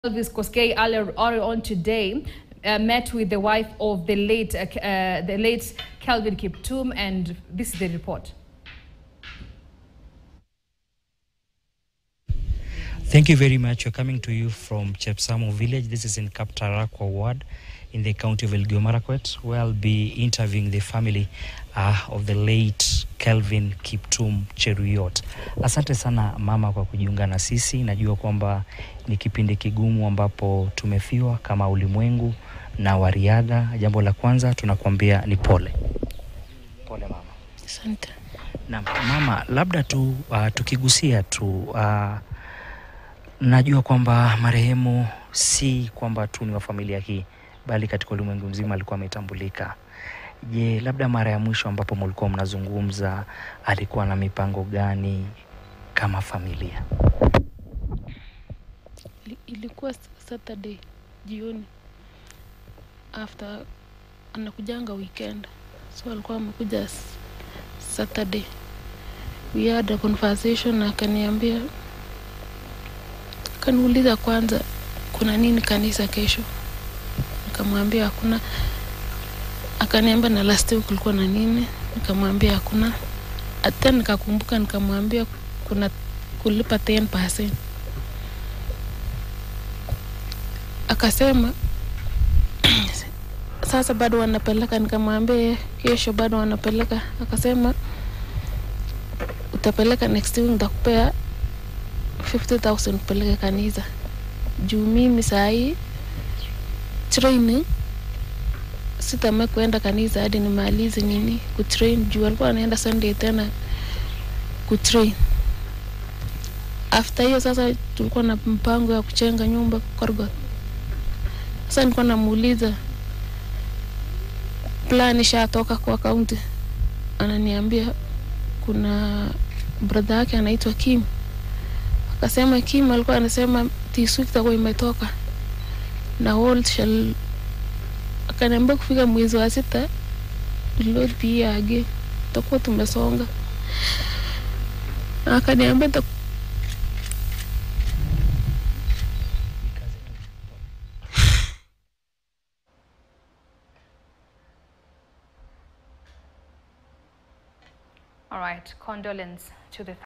Elvis Koskei earlier earlier on today uh, met with the wife of the late uh, uh, the late Calvin Kiptum, and this is the report. Thank you very much. We're coming to you from Chepsamo village. This is in Kaptarakwa ward in the county of Elgeyo Marakwet, where I'll be interviewing the family uh, of the late Kelvin Kiptum Cheruyot. Asante sana mama kwa kujiunga na sisi. Najua kwamba ni kipindi kigumu ambapo tumefiwa kama ulimwengu na wariadha. Jambo la kwanza tunakuambia ni pole. Pole mama. Asante. Na mama, labda tu uh, tukigusia tu uh, najua kwamba marehemu si kwamba tu ni wa familia hii, bali katika ulimwengu mzima alikuwa ametambulika. Je, labda mara ya mwisho ambapo mlikuwa mnazungumza alikuwa na mipango gani kama familia? Ili- Ilikuwa Saturday jioni after anakujanga weekend, so alikuwa amekuja s- Saturday. We had a conversation na akaniambia, akaniuliza kwanza kuna nini kanisa kesho, nikamwambia hakuna. Akaniambia na last week kulikuwa na nini, nikamwambia hakuna. Hata nikakumbuka nikamwambia kuna kulipa 10%. akasema sasa bado wanapeleka nikamwambia kesho bado wanapeleka akasema utapeleka next week nitakupea 50000 upeleke kanisa juu mimi sahii training sitame kuenda kanisa hadi nimalize nini kutrain juu alikuwa anaenda sunday tena kutrain after hiyo sasa tulikuwa na mpango ya kuchenga nyumba korgot sasa nilikuwa namuuliza plan ishatoka kwa kaunti, ananiambia kuna brother yake anaitwa Kim. Akasema Kim alikuwa anasema this week itakuwa imetoka na all shall, akaniambia kufika mwezi wa sita load pia age tutakuwa tumesonga, Na akaniambia ita- All right, condolence to the